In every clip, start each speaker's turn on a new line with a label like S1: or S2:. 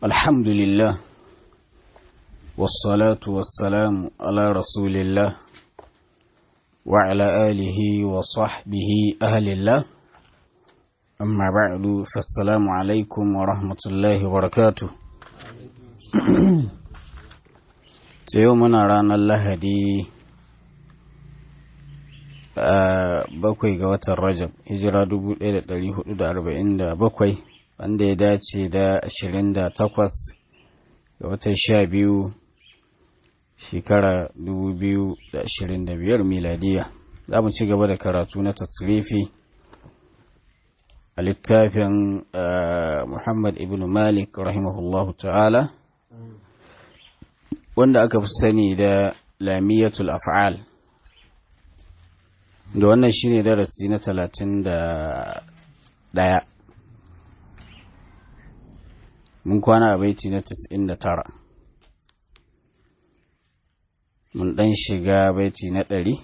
S1: الحمد لله والصلاة والسلام على رسول الله وعلى آله وصحبه أهل الله أما بعد فالسلام عليكم ورحمة الله وبركاته يومنا رانا اللهدي bakwai ga watan rajab hijira 1447 wanda ya dace da 28 ga watan sha biyu shekara 2025 miladiya za mu ci gaba da karatu na tasrifi a littafin muhammad ibn malik rahimahullahu ta'ala wanda aka fi sani da lamiyatul af'al da wannan shine darasi na talatin da ɗaya mun kwana a baiti na tis'in da tara mun ɗan shiga baiti na ɗari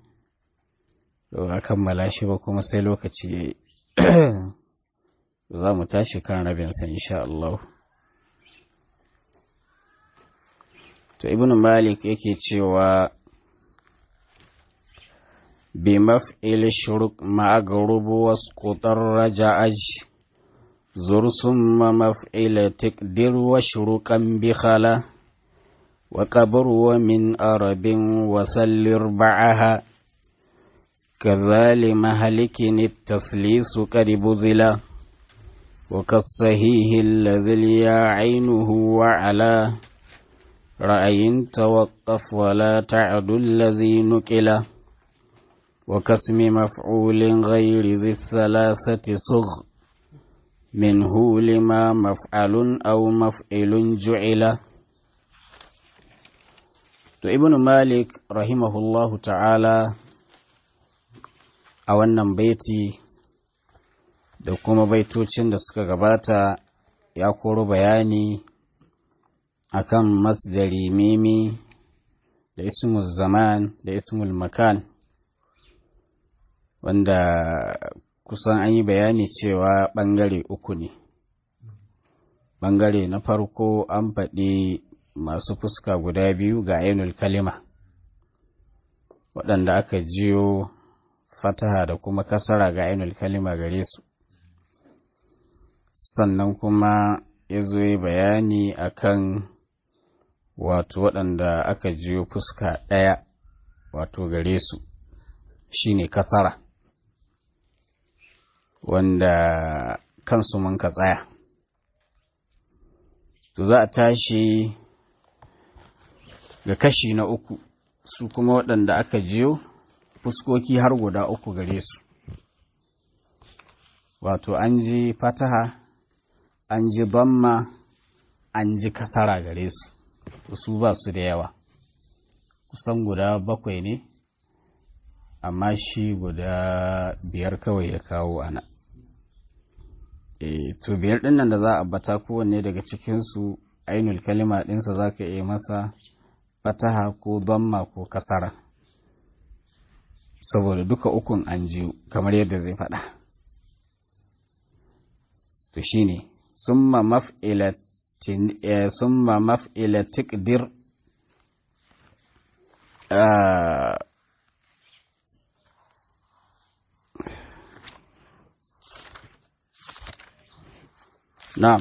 S1: a kammala shi ba kuma sai lokaci za mu tashi kan rabinsa insha Allah to ibn malik yake cewa بمفعل شرك مع غروب واسقط الرجعج زر ثم مفعل تقدر وشركا بخلا وقبر ومن أرب وسل ربعها كذال مهلك التثليث قد بذلا وكالصحيح الذي ليا عينه وعلى رأي توقف ولا تعد الذي نكله وكسم مفعول غير ذي الثلاثة صغ منه لما مفعل أو مفعل جعل to ibn malik rahimahullahu ta'ala a wannan baiti da kuma baitocin da suka gabata ya koro bayani akan masdari mimi da ismul zaman da ismul makan wanda kusan an yi bayani cewa ɓangare uku ne ɓangare na farko an faɗi masu fuska guda biyu ga ainul kalima waɗanda aka jiyo fataha da kuma kasara ga ainul kalima gare su sannan kuma ya zo yi bayani akan wato waɗanda aka jiyo fuska ɗaya wato gare su shine kasara wanda kansu mun ka tsaya to za a tashi ga kashi na uku su kuma waɗanda aka jiyo fuskoki har guda uku gare su wato an ji fataha an ji bamma an ji kasara gare su su ba su da yawa kusan guda bakwai ne amma shi guda biyar kawai ya kawo ana e to biyar ɗin nan da za a bata kowanne daga cikinsu ainul kalima ɗinsa za ka iya masa fataha ko damma ko kasara saboda duka ukun an jiyo kamar yadda zai faɗa to shine summa maf'ilatin summa maf'ila tiqdir Na'am.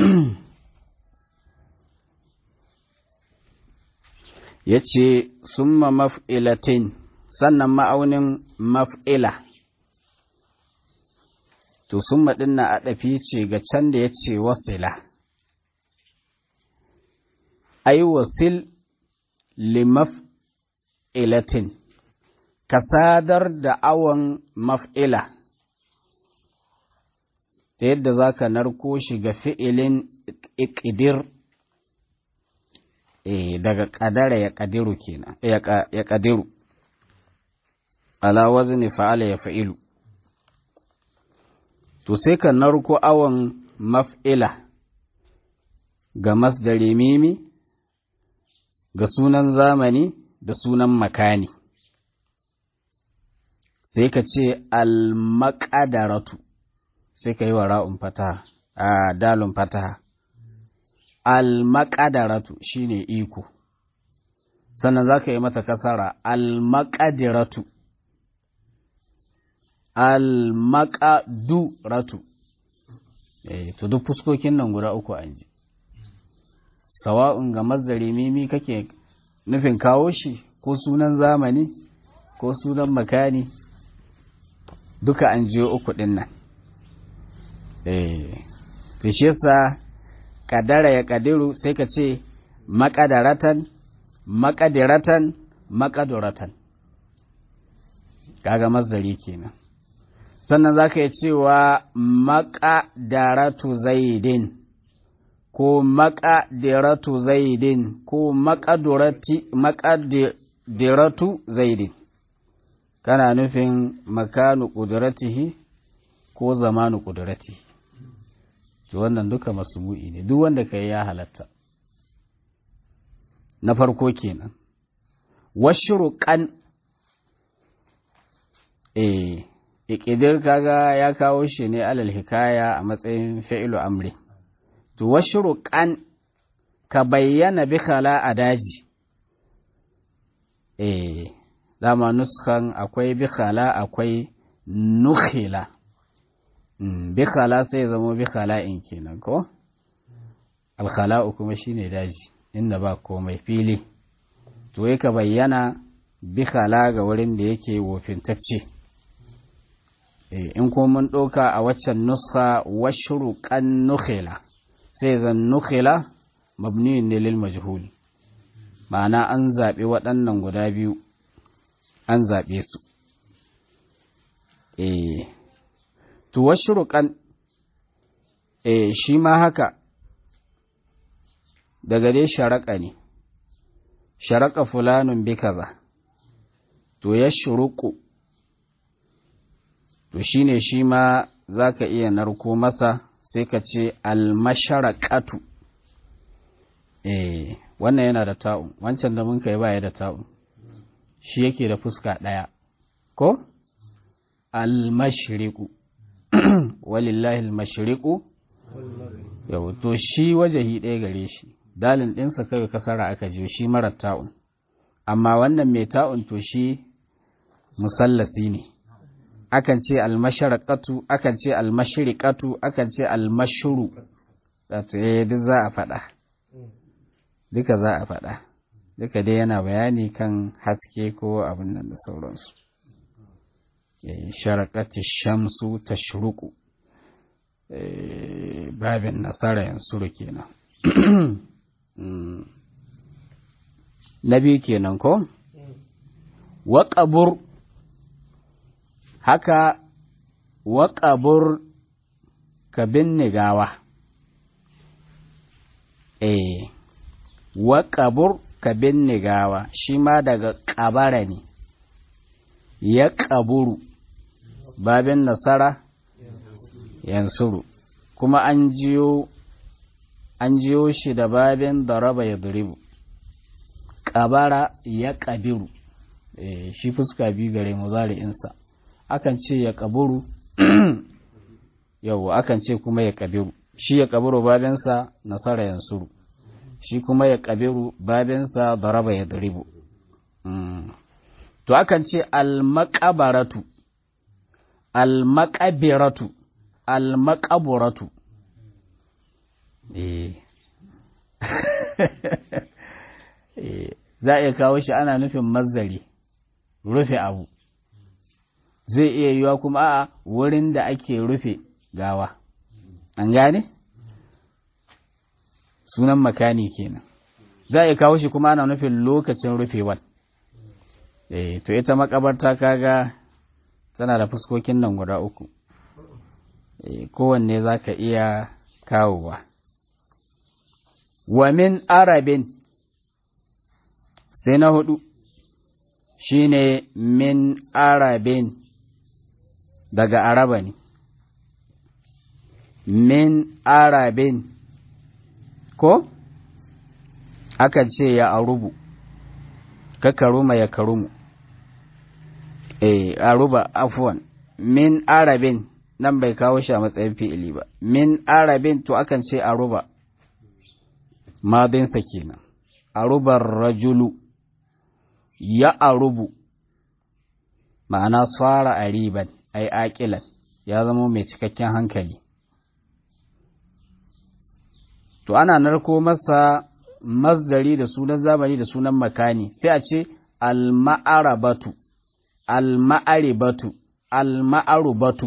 S1: ya ce, Summa maf'ilatin, sannan ma'aunin maf'ila. To, summa ɗin na ɗafi ce ga can da ya ce wasila. Ai, wasil li maf'ilatin, ka sadar da awon maf'ila. ta yadda za ka narko shi ga fi'ilin ikidir e, daga ƙadara ya ƙadiru kenan ya ƙadiru ala wazni fa'ala ya fa'ilu to sai ka narko awon maf'ila ga masdari mimi ga sunan zamani da sunan makani sai ka ce al-maqadaratu sai ka yi wa ra'un fataha a dalun fataha almakadaratu shine iko sannan za ka yi mata kasara almakadiratu almakaduratu eh to duk fuskokin nan guda uku an ji sawa'un ga mazari mimi kake nufin kawo shi ko sunan zamani ko sunan makani duka an jiyo uku din nan eh to shi yasa kadara ya kadiru sai ka ce makadaratan makadiratan makaduratan kaga mazari kenan sannan za ka yi cewa makadaratu zaidin ko makadiratu zaidin ko makadiratu zaidin kana nufin makanu ƙuduratihi ko zamanu ƙuduratihi to wannan duka masumu'i ne duk wanda ka yi ya halatta na farko kenan washuruƙan eh ikidir kaga ya kawo shi ne alal hikaya a matsayin fa'ilu amri to washuruƙan ka bayyana bi khala a daji eh dama nuskan akwai bi khala akwai nukhila bi khala sai zama bi khala'in kenan ko alkhala'u kuma shine daji inda ba komai fili to ka bayyana bi khala ga wurin da yake wofintacce in kuma mun ɗauka a waccan nuska washruqan nukhila sai zan nukhila mabniyin ne lil majhul ma'ana an zaɓi waɗannan guda biyu an zaɓe su eh to washruqan eh shi ma haka daga dai sharaka ne sharaka fulanun bi kaza to ya shuruku to shine shi ma za ka iya narko masa sai ka ce almasharakatu eh wannan yana da ta'un wancan da mun kai baya da ta'un shi yake da fuska ɗaya ko almashriku walillahi almashriku yau to shi wajahi ɗaya gare shi dalin ɗinsa kawai kasara aka jiyo shi marar ta'un amma wannan mai ta'un to shi musallasi ne akan ce almasharakatu akan ce almashriqatu akan ce almashru wato eh duk za a faɗa duka za a faɗa duka dai yana bayani kan haske ko abin nan da sauransu sharakati shamsu tashruqu babin nasara yansuru kenan na biyu kenan ko waƙabur haka waƙabur ka binne gawa eh waƙabur ka binne gawa shi ma daga ƙabara ne ya ƙaburu babin nasara yansuru kuma an jiyo an jiyo shi da babin daraba ya duribu ƙabara ya ƙabiru e, shi fuska biyu gare mu insa akan ce ya ƙaburu yau akan ce kuma ya ƙabiru shi ya ƙabiru babinsa nasara yansuru shi kuma ya ƙabiru babinsa daraba ya duribu mm. to akan ce almakabaratu almakabiratu almakaburatu eh za a iya kawo shi ana nufin mazari rufe abu zai iya yiwa kuma a wurin da ake rufe gawa an gane sunan makani kenan za a iya kawo shi kuma ana nufin lokacin rufewar eh to ita makabarta kaga tana da fuskokin nan guda uku eh kowanne za ka iya kawowa wa min arabin sai na hudu shine min arabin daga araba ne min arabin ko akan ce ya arubu ka karuma ya karumu eh aruba afwan min arabin nan bai kawo shi a matsayin fi'ili ba min arabin to akan ce aruba madinsa kenan arubar rajulu ya arubu ma'ana tsara a riban ai aƙilan ya zama mai cikakken hankali to ana narko masa masdari da sunan zamani da sunan makani sai a ce al-ma'arabatu al-ma'aribatu al-ma'arubatu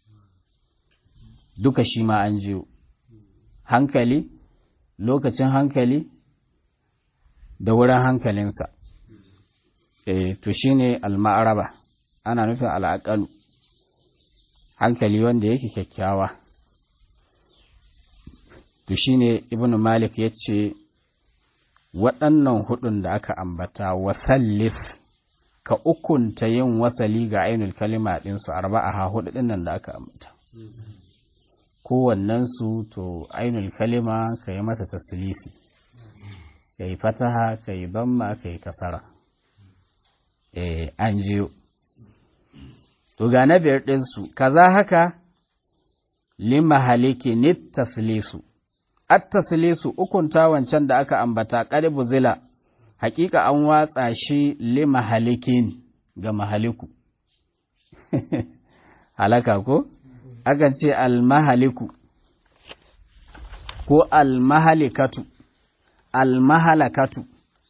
S1: duka shi ma an jiyo hankali lokacin hankali da wurin hankalinsa e, to shine al-ma'araba ana nufin al'aƙalu hankali wanda yake kyakkyawa to shine ibnu malik ya ce waɗannan hudun da aka ambata wasallif ka ukunta yin wasali ga ainul kalima ɗinsu arba'a ha hudu ɗinnan da aka ambata kowannensu to ainul kalima ka yi mata taslisi ka yi fataha ka yi bamma ka yi kasara eh an jiyo to ga na biyar ɗinsu kaza haka lima haliki nit taslisu at taslisu ukunta wancan da aka ambata qaribu zila hakika an watsa shi lima halikin ga mahaliku halaka ko akan ce almahaliku ko almahalikatu almahalakatu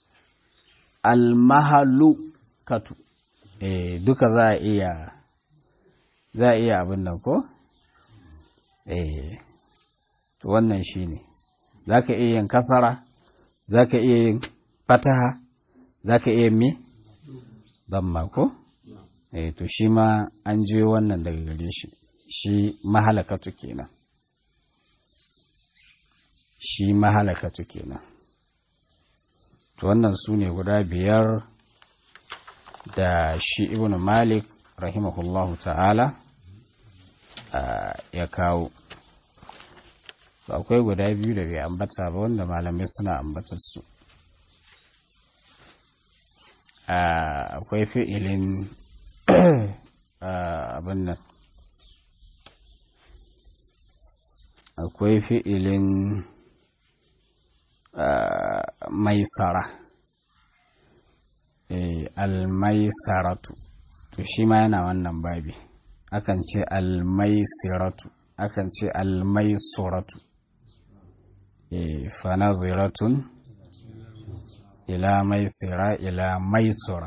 S1: almahalukatu eh duka za a iya za a iya abin nan ko eh to wannan shine zaka iya yin kasara zaka iya yin fataha zaka iya mi damma ko eh to shi ma an je wannan daga gare shi shi mahalakatu kenan shi mahalakatu kenan to wannan su ne guda biyar da shi ibn malik rahimahullahu ta'ala ya kawo akwai guda biyu da bai ambata ba wanda malamai suna ambatar su akwai fi'ilin abin nan akwai fi'ilin maisara almaisaratu to shi ma yana wannan babi akan ce almaisiratu akan ce almaisuratu fanaziratun ila maisira ila maisura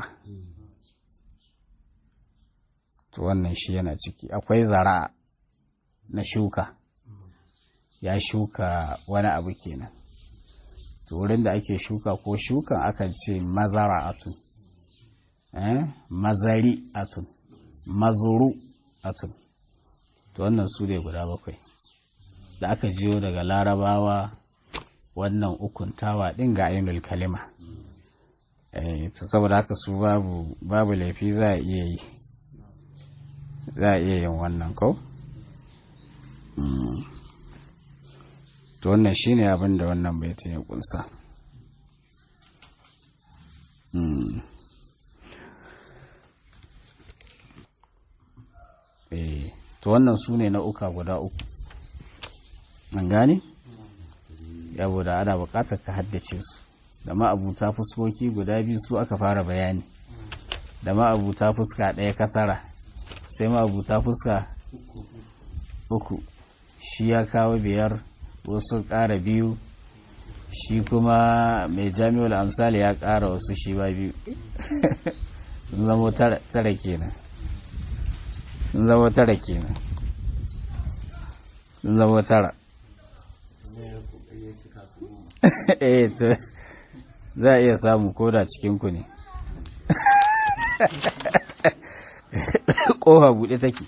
S1: to wannan shi yana ciki akwai zara na shuka ya shuka wani abu kenan to wurin da ake shuka ko shukan akan ce mazara'atun eh mazari atun mazuru atun to wannan su ne guda bakwai da aka jiyo daga larabawa wannan ukuntawa din ga ainul kalima eh to saboda haka su babu babu laifi za a iya yi za a iya yin wannan ko to wannan shine abin da wannan baitin ya kunsa eh to wannan su ne na uka guda uku an gane saboda ana buƙatar ka haddace su da ma'abuta fuskoki guda biyu su aka fara bayani da ma'abuta fuska ɗaya kasara sai ma'abuta fuska uku shi ya kawo biyar wasu ƙara biyu shi kuma mai jami'ul amsali ya ƙara wasu shi ba biyu sun zama tara kenan sun zama tara kenan sun zama tara eh to za a iya samu koda cikinku ne ƙofa buɗe take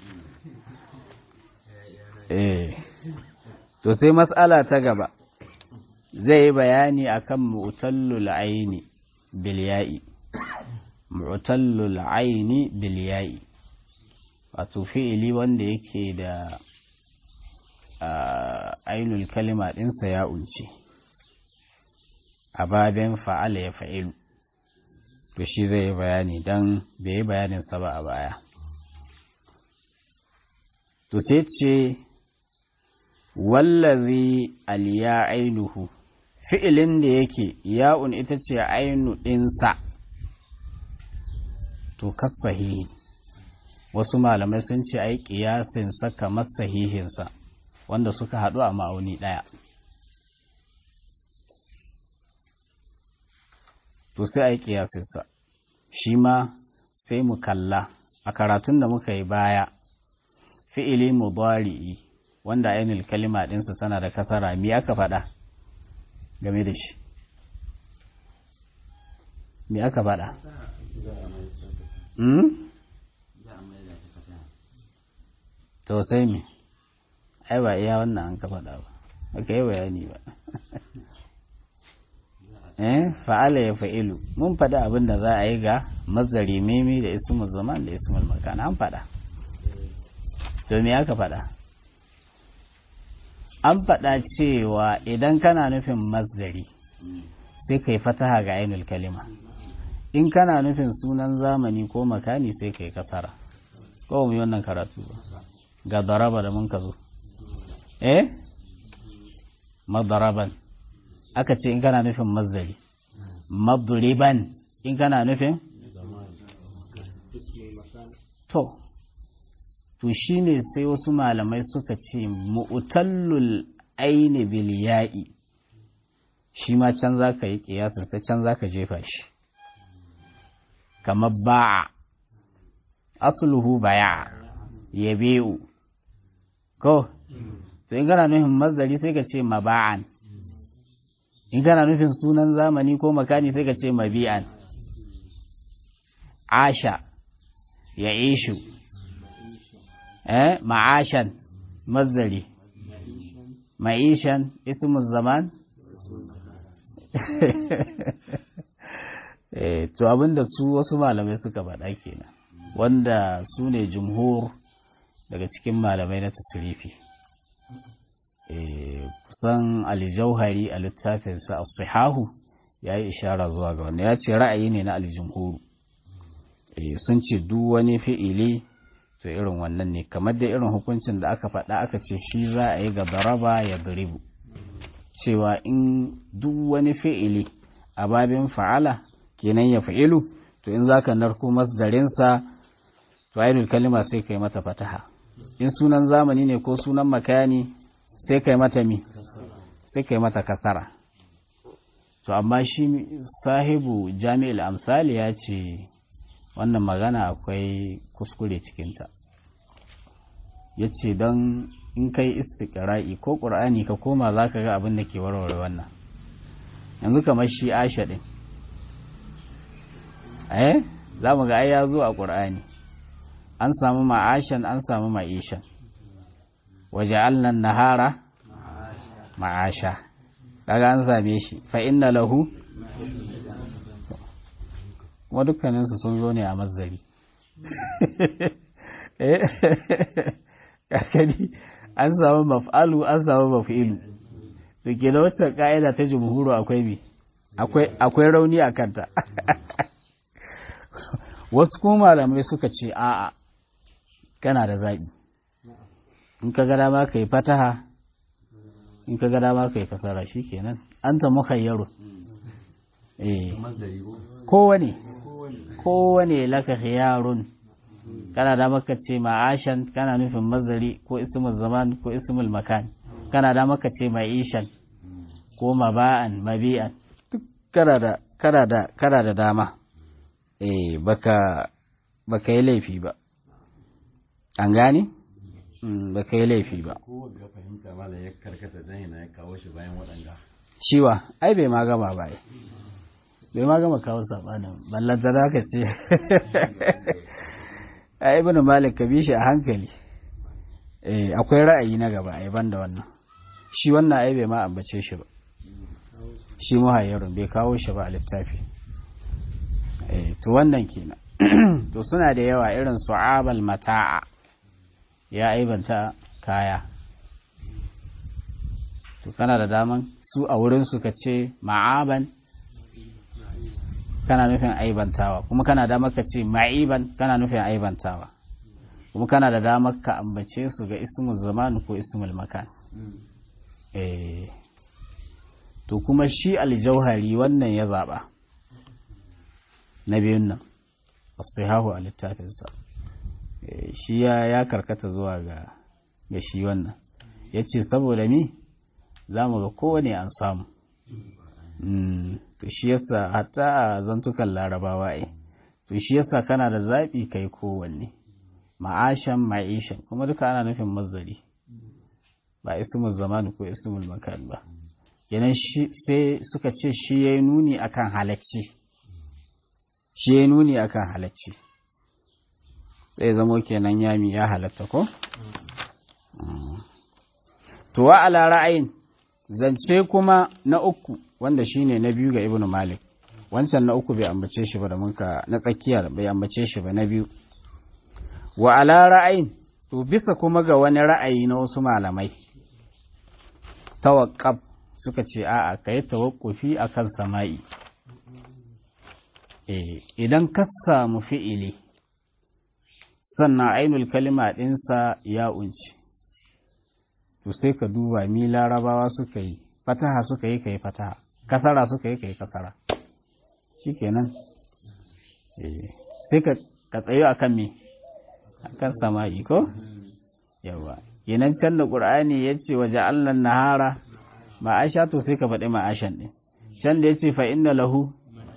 S1: eh to sai matsala ta gaba zai yi bayani akan mu'tallul aini bil ya'i mu'tallul aini bil ya'i wato fi'ili wanda yake da ainul kalima ɗinsa ya unce a baben fa'ala ya fa'ilu to shi zai yi bayani don bai yi bayaninsa ba a baya to sai ce wallazi aliya ainuhu fi'ilin da yake ya'un ita ce ainu ɗinsa to kas sahihi wasu malamai sun ce ai ƙiyasinsa kamar sahihinsa wanda suka haɗu a ma'auni ɗaya to sai a yi ƙiyasinsa shi ma sai mu kalla a karatun da muka yi baya fi'ili mubari'i wanda ainihin kalima ɗinsa tana da kasara mi aka faɗa game da shi mi aka faɗa to sai mi ai ba iya wannan an ka faɗa ba aka yi bayani ba eh fa'ala ya fa'ilu mun faɗi abin da za a yi ga mazari mimi da ismul zaman da ismul makan an faɗa to me aka faɗa an faɗa cewa idan kana nufin mazari sai kai fataha ga ainul kalima in kana nufin sunan zamani ko makani sai kai kasara ko mu yi wannan karatu ba ga daraba da mun ka zo eh madaraban aka ce in kana nufin mazari madriban in kana nufin to to shine sai wasu malamai suka ce mu'tallul aini bil ya'i shi ma can za ka yi kiyasin sai can za ka jefa shi kamar ba'a asluhu baya yabi'u ko to in kana nufin mazari sai ka ce maba'an in kana nufin sunan zamani ko makani sai ka ce mabi'an asha ya ishu eh ma'ashan mazari ma'ishan ismul zaman eh to abinda su wasu malamai suka faɗa kenan wanda su ne jumhur daga cikin malamai na tasirifi kusan aljauhari a littafinsa a sihahu ya yi ishara zuwa ga wanda ya ce ra'ayi ne na aljumhuru sun ce duk wani fi'ili to irin wannan ne kamar da irin hukuncin da aka faɗa aka ce shi za a yi ga daraba ya duribu cewa in duk wani fi'ili a babin fa'ala kenan ya fa'ilu to in zaka narko masdarinsa to ainul kalima sai kai mata fataha in sunan zamani ne ko sunan makani sai kai mata mi sai kai mata kasara to amma shi sahibu jami'il amsali ya ce wannan magana akwai kuskure cikinta ya ce don in kai istiƙira'i ko ƙur'ani ka koma za ka ga abin da ke warware wannan yanzu kamar shi asha ɗin eh za mu ga ai ya zo a ƙur'ani an samu ma'ashan an samu ma'ishan waje allan nahara ma'asha daga an same shi fa inna lahu kuma dukkaninsu sun zo ne a mazari kakari an samu maf'alu an samu maf'ilu to ke da wacce ka'ida ta jumhuru akwai bi akwai rauni a kanta wasu kuma malamai suka ce a'a kana da zaɓi in ka gada ma ka yi fataha in ka gada ma ka yi kasara shi kenan an ta muhayyaro eh kowane kowane laka khiyarun kana da maka ce ma'ashan kana nufin mazari ko ismul zaman ko ismul makan kana da maka ce ma'ishan ko maba'an mabi'an duk kana da kana da kana da dama eh baka baka yi laifi ba an gane baka yi laifi ba
S2: ko ga fahimta mala ya karkata dan yana ya kawo shi bayan waɗanga
S1: shiwa ai bai ma gama ba bai ma gama kawo sabanin ballanta da ka ce a ibn malik ka bi shi a hankali eh akwai ra'ayi na gaba ai banda wannan shi wannan ai bai ma ambace shi ba shi muhayyarun bai kawo shi ba a littafi eh to wannan kenan to suna da yawa irin su'abal mata'a ya aibanta kaya to kana da daman su a wurin su ka ce ma'aban kana nufin aibantawa kuma kana da maka ce ma'iban kana nufin aibantawa kuma kana da damar ka ambace su ga ismul zaman ko ismul makan eh to kuma shi aljauhari wannan ya zaɓa na biyun nan asihahu a littafinsa shi ya karkata zuwa ga ga shi wannan ya ce saboda mi za mu ga kowane an samu to shi yasa hatta a zantukan larabawa ai to shi yasa kana da zaɓi kai kowanne ma'ashan ma'ishan kuma duka ana nufin mazari ba ismul zamani ko ismul makan ba kenan sai suka ce shi ya yi nuni akan halacci shi ya yi nuni akan halacci sai zamo kenan yami ya halatta ko to wa ala ra'ayin zance kuma na uku wanda shine na biyu ga ibnu malik wancan na uku bai ambace shi ba da muka na tsakiyar bai ambace shi ba na biyu wa ala ra'ayin to bisa kuma ga wani ra'ayi na wasu malamai tawakkab suka ce a'a kai tawakkufi akan sama'i eh idan ka samu fi'ili sannan ainul kalima ɗinsa ya unci to sai ka duba mi larabawa suka yi fataha suka yi ka yi fataha kasara suka yi ka yi kasara shi kenan sai ka tsayo a kan me a kan sama'i ko yawa kenan can da ƙur'ani ya ce waje allan nahara ma'asha to sai ka faɗi ma'ashan ɗin can da ya ce fa inna lahu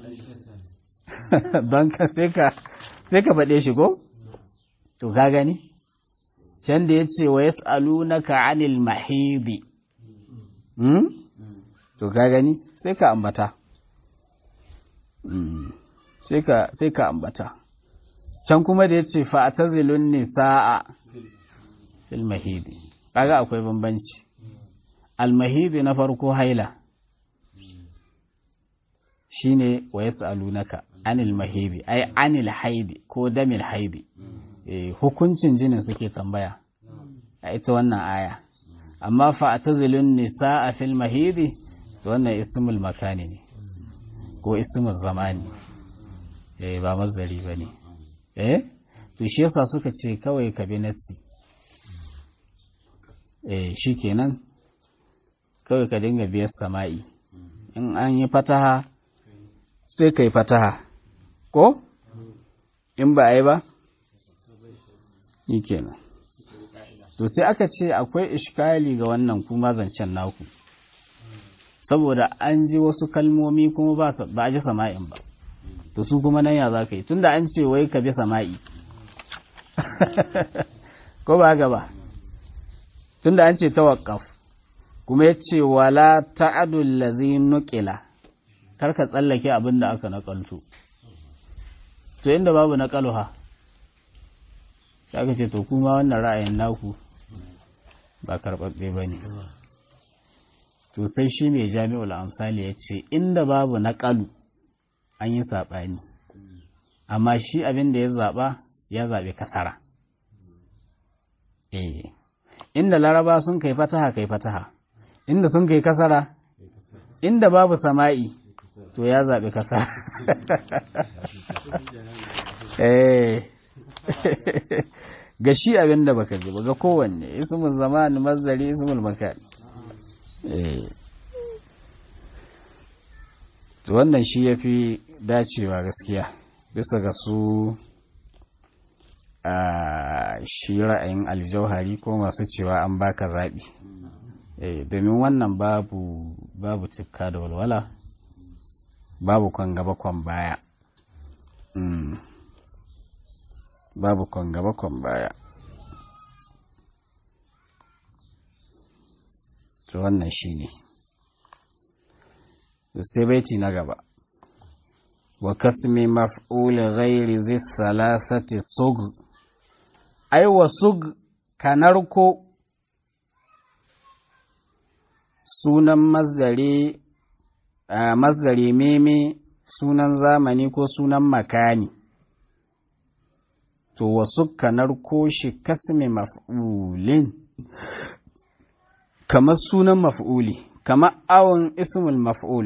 S1: don ka sai ka faɗe shi ko to ka gani can da ya ce wa yas'alunaka anil mahidi hmm? to ka gani sai ka ambata sai ka sai ka ambata can kuma da ya ce fa atazilun nisaa fil mahidi kaga akwai bambanci al mahidi na farko haila shine wa yas'alunaka anil mahidi ai anil haidi ko damil haidi hukuncin jinin suke tambaya a ita wannan aya amma fa atazilun nisa a fil mahidi to wannan ismul makani ne ko ismul zamani eh ba mazari bane eh to shi yasa suka ce kawai ka bi nassi eh shikenan kawai ka dinga biyar sama'i in an yi fataha sai kai fataha ko in ba a yi ba yi kenan to sai aka ce akwai ishkali ga wannan kuma zancen naku saboda an ji wasu kalmomi kuma ba a ji sama'in ba to su kuma nan ya za ka yi tunda an ce wai ka bi sama'i ko ba gaba tunda an ce tawakkaf kuma ya ce wala ta'adul ladhi nuqila kar ka tsallake abin da aka nakalto to inda babu naqaluha sai aka ce to kuma wannan ra'ayin naku ba karɓaɓɓe ba ne to sai shi mai jami'ul amsali ya ce inda babu naƙalu an yi saɓani amma shi abin da ya zaɓa ya zaɓi kasara eh inda laraba sun kai fataha kai fataha inda sun kai kasara inda babu sama'i to ya zaɓi kasara eh ga shi abin da baka ji ba ga kowanne ismul zaman mazari ismul makan to wannan shi yafi dacewa gaskiya bisa ga su a shi ra'ayin aljauhari ko masu cewa an baka zaɓi domin wannan babu babu tukka da walwala babu kwan gaba kwan baya babu kwan gaba kwan baya to wannan shi ne sai baiti na gaba wa kasmi maf'ul ghairi zai salasati sug ai wa sug kanarko sunan mazdari mazdari meme sunan zamani ko sunan makani to wasu kanar shi kasme maf'ulin kamar sunan maf'uli kamar awon ismul maf'ul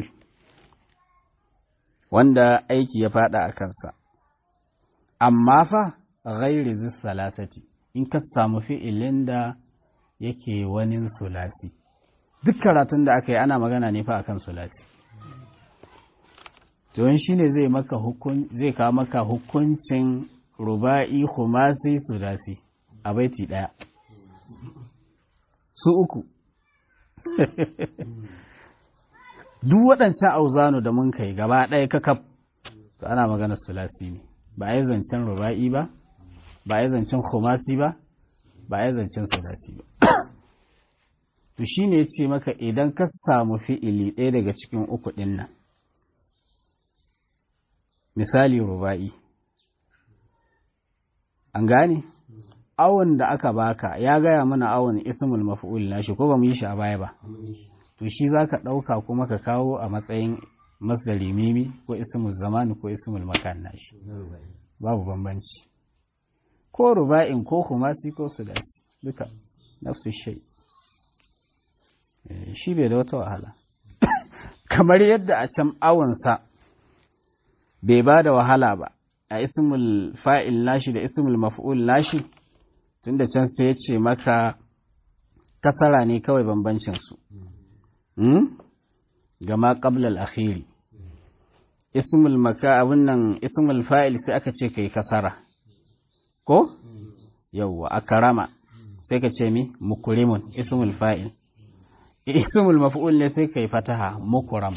S1: wanda aiki ya fada a kansa amma fa ghairi salasati in ka samu fi'ilin da yake wani sulasi duk karatun da aka yi ana magana ne fa akan sulasi to shi ne zai maka hukun zai kawo maka hukuncin ruba'i khumasi sulasi a baiti daya su uku duk waɗancan auzanu da mun kai gaba ɗaya kakaf to ana magana sulasi ne ba a yi zancen ruba'i ba ba a yi zancen khumasi ba ba a yi zancen sulasi ba to shi ne ce maka idan ka samu fi'ili ɗaya daga cikin uku ɗin nan misali ruba'i an gane awon da aka baka ya gaya mana awon ismul maf'ul nashi ko ba mu yi shi a baya ba to shi za ka ɗauka kuma ka kawo a matsayin masdari mimi ko ismul zamani ko ismul makan nashi babu bambanci ko ruba'in ko kumasi ko sudasi duka nafsu shai shi bai da wata wahala kamar yadda a can awonsa bai ba da wahala ba a ismul fa'il nashi da ismul maf'ul nashi tunda can sai ya ce maka kasara ne kawai bambancinsu gama ƙablal akhiri ismul maka abin nan ismul fa'il sai aka ce kai kasara ko yawwa a karama sai ka ce mi mukurimun ismul fa'il ismul maf'ul ne sai kai fataha mukuram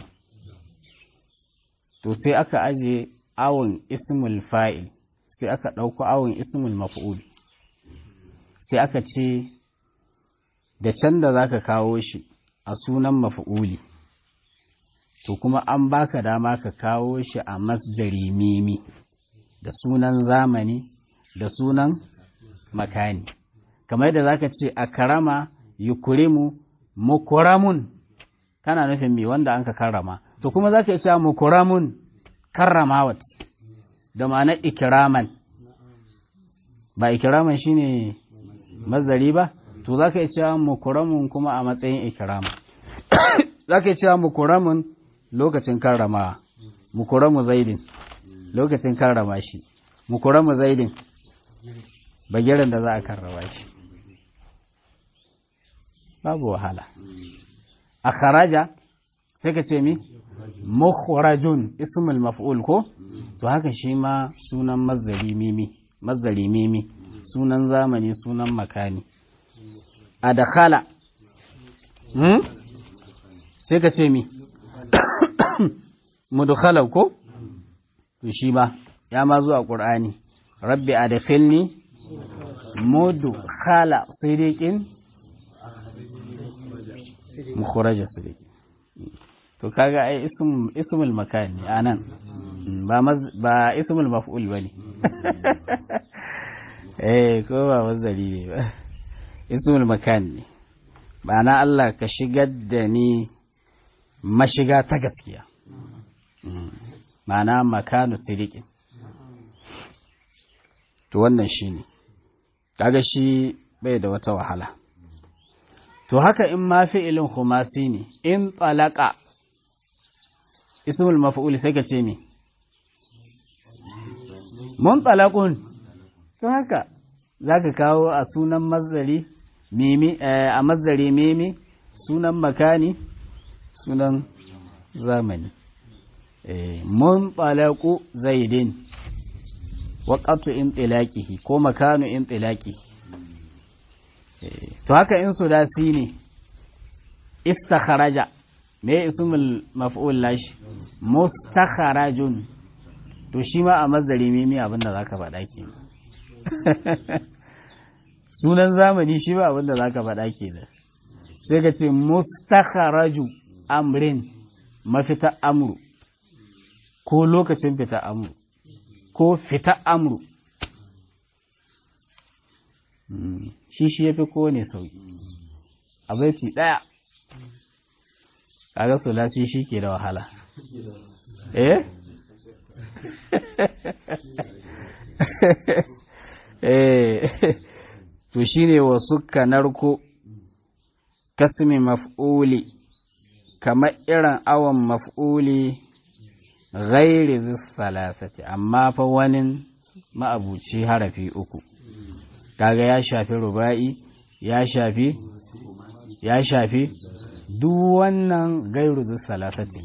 S1: to sai aka aje awon ismul fa'il sai aka ɗauko awon ismul maf'ul sai aka ce da can da za ka kawo shi a sunan maf'uli to kuma an baka dama ka kawo shi a masjari mimi da sunan zamani da sunan makani kamar da zaka ce a karama yukurimu mukuramun kana nufin mi wanda an ka karrama to kuma zaka ce mukuramun karramawat da ma'anar ikiraman ba ikiraman shine mazari ba to zaka ce mukuramun kuma a matsayin ikirama zaka ce mukuramun lokacin karrama mukuramu zaidin lokacin karrama shi mukuramu zaidin bagiran da za a karrama shi babu wahala a kharaja sai ka ce mi mukhrajun ismul maf'ul ko to haka shi ma sunan mazdari mimi mazdari mimi sunan zamani sunan makani adkhala hmm? sai ka ce mi mudkhala ko to shi ba ya ma zuwa qur'ani rabbi adkhilni mudkhala sidiqin mukhraja sidiqin to kaga ai ism ismul makan ne anan ba ba ismul maf'ul bane eh ko ba mazdari ne ba ismul makan ne ba na Allah ka shigar da ni mashiga ta gaskiya ma'ana makanu sirikin to wannan shi ne kaga shi bai da wata wahala to haka in ma fi'ilin khumasi ne in talaka ismul maf'ul sai ka ce me mun talaqun to haka zaka kawo a sunan mazdari mimi a mazdari mimi sunan makani sunan zamani mun talaku zaidin waƙatu in tsilaƙihi ko makanu in tsilaƙi to haka in sudasi ne istakharaja me ismul maf'ul lashi mustakharajun to shi ma a mazari mimi abinda zaka faɗa ke sunan zamani shi ba abinda zaka faɗa ke da sai ka ce mustakharaju amrin mafita amru ko lokacin fita amru ko fita amru shi shi ya fi kowane sauki a baiti ɗaya kaga sulasi shi ke da wahala eh eh to shine wasu kanarko kasmi maf'uli kamar irin awon maf'uli ghairi salasati amma fa wani ma'abuci harafi uku kaga ya shafi ruba'i ya shafi ya shafi duk wannan gairu salasati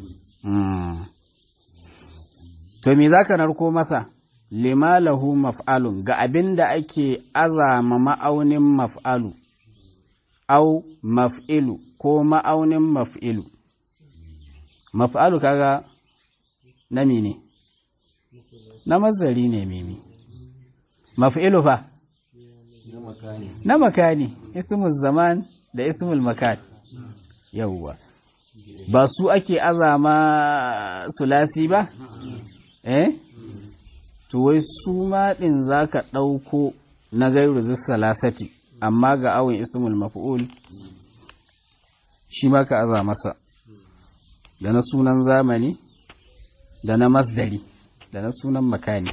S1: to me zaka narko masa lima lahu maf'alun ga abin da ake azama ma'aunin maf'alu au maf'ilu ko ma'aunin maf'ilu maf'alu kaga na mene na mazari ne mimi maf'ilu fa
S2: na makani
S1: na makani ismul zaman da ismul makan yawwa ba su ake azama sulasi ba eh to wai su ma din zaka ɗauko na gairu salasati amma ga awon ismul maf'ul shi ma ka aza masa da na sunan zamani da na masdari da na sunan makani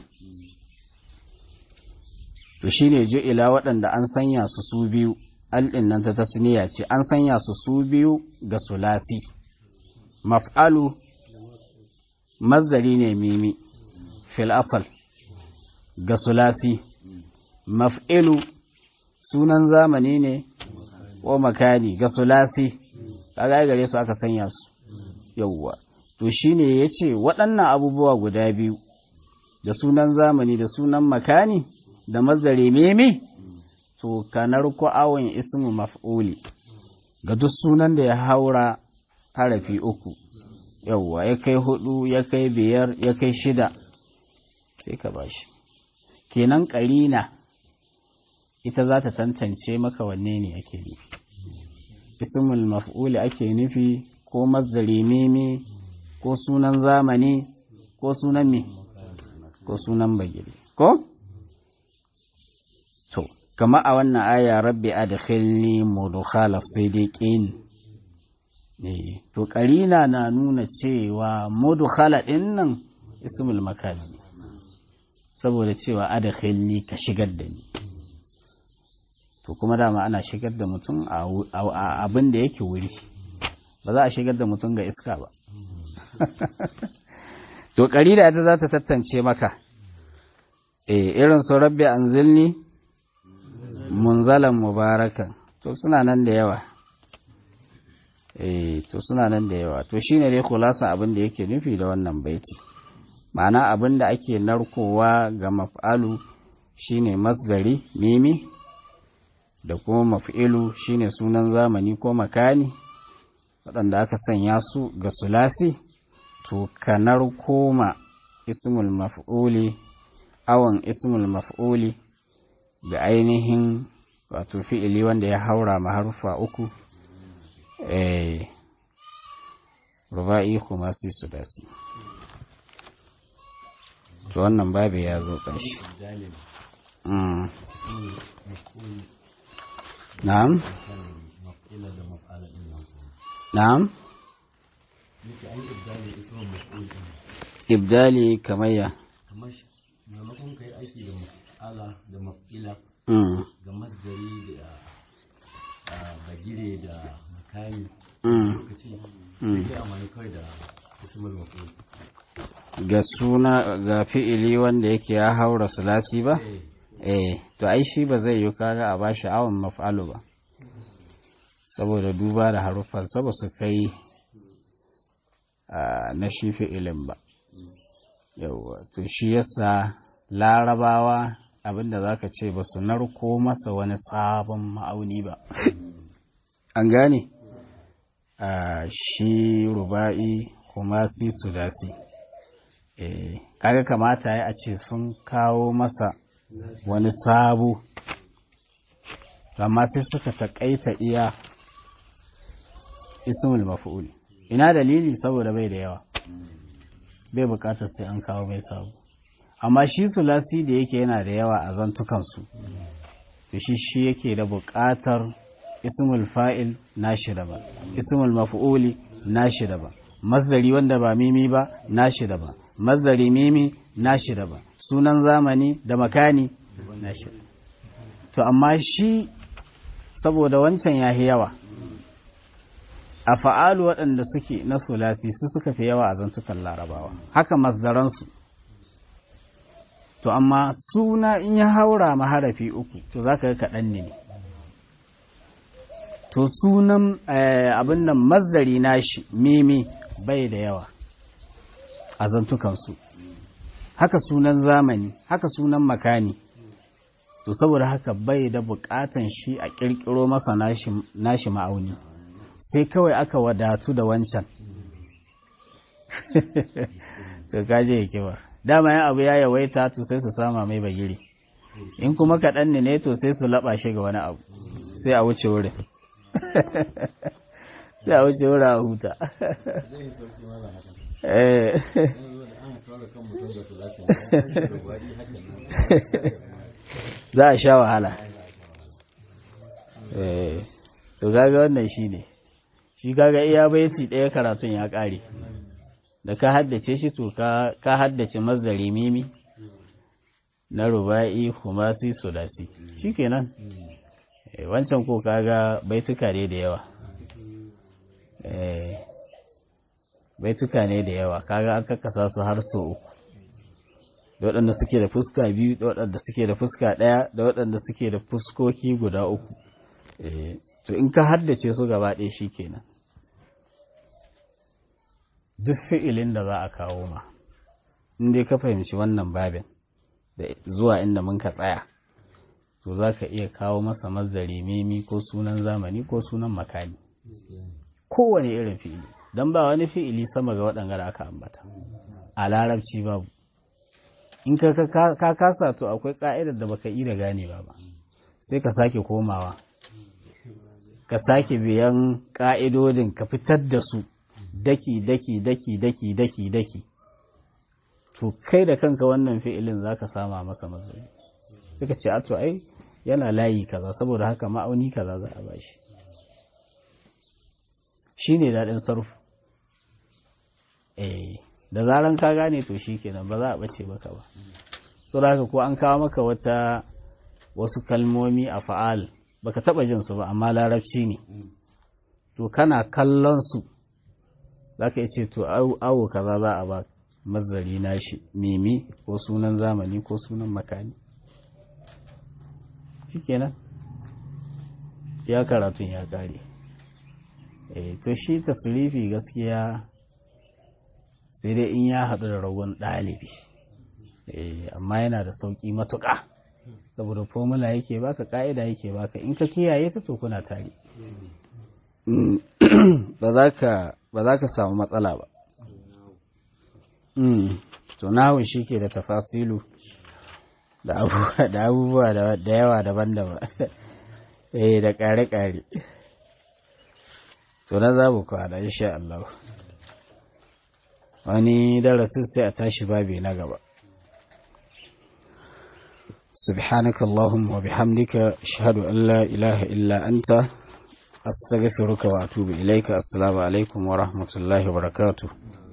S1: to shine ju'ila waɗanda an sanya su su biyu alɗin nan ta tasniya ce an sanya su su biyu ga sulasi maf'alu mazdari ne mimi fil asal ga sulasi maf'ilu sunan zamani ne ko makani ga sulasi kaga gare su aka sanya su yauwa to shine yace waɗannan abubuwa guda biyu da sunan zamani da sunan makani da mazdari mimi to kanar ko awon ismu maf'uli ga duk sunan da ya haura harafi uku yauwa ya kai hudu ya kai biyar ya kai shida sai ka bashi kenan karina ita za ta tantance maka wanne ne ake nufi ismul maf'uli ake nufi ko mazdari mimi ko sunan zamani ko sunan me ko sunan bagiri ko to kama a wannan aya rabbi adkhilni mudkhala sidiqin ne to karina na nuna cewa mudkhala din nan ismul makan ne saboda cewa adkhilni ka shigar da ni to kuma dama ana shigar da mutum a abin da yake wuri ba za a shigar da mutum ga iska ba to karina ita za ta tattance maka eh irin su rabbi anzilni munzalan mubarakan to suna nan da yawa eh to suna nan da yawa to shine dai khulasan abin da yake nufi da wannan baiti ma'ana abin da ake narkowa ga maf'alu shine masdari mimi da kuma maf'ilu shine sunan zamani ko makani waɗanda aka sanya su ga sulasi to ka narkoma ismul maf'uli awon ismul maf'uli da ainihin wato fi'ili wanda ya haura maharufa uku eh ruba'i kuma si su dasi to wannan babu ya zo ƙarshe mm. na'am
S2: maf'ila da maf'ala din nan
S1: na'am
S2: yake an ibdali ismul maf'ul din
S1: ibdali kamayya
S2: kamar shi maimakon kai aiki da maf'ala da maf'ila
S1: mm.
S2: ga masdari da a bagire da makani
S1: mm.
S2: lokaci
S1: Mm.
S2: sai amfani kawai da ismul maf'ul
S1: ga suna ga fi'ili wanda yake ya haura sulasi ba
S2: eh
S1: eh to ai shi ba zai yi kaga a bashi awon maf'alu ba saboda duba da haruffansa ba su kai a na shi fi'ilin ba yauwa to shi yasa larabawa abinda zaka ce ba su narko masa wani sabon ma'auni ba an gane a shi ruba'i kumasi sudasi eh kaga kamata ya a ce sun kawo masa wani sabo amma sai suka taƙaita iya ismul maf'ul ina dalili saboda bai da yawa bai buƙatar sai an kawo mai sabo amma shi sulasi da yake yana da yawa a zantukansu to shi shi yake da buƙatar ismul fa'il nashi daban ismul maf'uli nashi daban masdari wanda ba mimi ba nashi daban masdari mimi nashi daban sunan zamani da makani nashi to amma shi saboda wancan ya yawa a fa'alu waɗanda suke na sulasi su suka fi yawa a zantukan larabawa haka masdaransu to amma suna in ya haura maharafi uku to za ka ga kaɗan ne to sunan abin nan mazdari nashi mimi bai da yawa a zantukansu haka sunan zamani haka sunan makani to saboda haka bai da bukatan shi a kirkiro masa nashi ma'auni sai kawai aka wadatu da wancan to kaje yake ba dama ya abu ya yawaita to sai su sama mai bagiri in kuma kaɗan ne to sai su laɓa shi ga wani abu sai a wuce wurin sai a wuce wurin a huta za a sha wahala to gaga wannan shi ne shi kaga iya baiti ɗaya karatun ya ƙare da ka haddace shi to ka haddace mazdari mimi na ruba'i humasi sulasi shikenan wancan ko kaga baituka ne da yawa baituka ne da yawa kaga an kakkasa su har so uku da waɗanda suke da fuska biyu da waɗanda suke da fuska ɗaya da waɗanda suke da fuskoki guda uku to in ka haddace su gaba ɗaya shikenan duk fi'ilin da za a kawo ma in dai ka fahimci wannan babin da zuwa inda mun ka tsaya to za ka iya kawo masa mazari mimi ko sunan zamani ko sunan makani kowane irin fi'ili don ba wani fi'ili sama ga waɗanda da aka ambata a larabci babu in ka kasa to akwai ƙa'idar da baka yi da gane ba ba sai ka sake komawa ka sake biyan ƙa'idodin ka fitar da su daki daki daki daki daki daki to kai da kanka wannan fi'ilin zaka sama masa mazari suka ce a to ai yana layi kaza saboda haka ma'auni kaza za a bashi shine daɗin sarfu eh da zaran ka gane to shikenan ba za a bace maka ba so da haka ko an kawo maka wata wasu kalmomi a fa'al baka taba jin su ba amma larabci ne to kana kallon su zaka ce to awo kaza za a ba mazari nashi mimi ko sunan zamani ko sunan makani shikenan ya karatun ya kare eh to shi tasrifi gaskiya sai dai in ya haɗu da ragon ɗalibi amma yana da sauƙi matuƙa saboda formula yake baka ƙa'ida yake baka in ka kiyaye ta to kuna tare ba za ka samu matsala ba to nahun shi ke da tafasilu da abubuwa da yawa daban-daban eh da ƙare-ƙare to na za mu kwana insha Allah wani darasin sai a tashi babi na gaba سبحانك اللهم وبحمدك أشهد أن لا إله إلا أنت أستغفرك وأتوب إليك السلام عليكم ورحمة الله وبركاته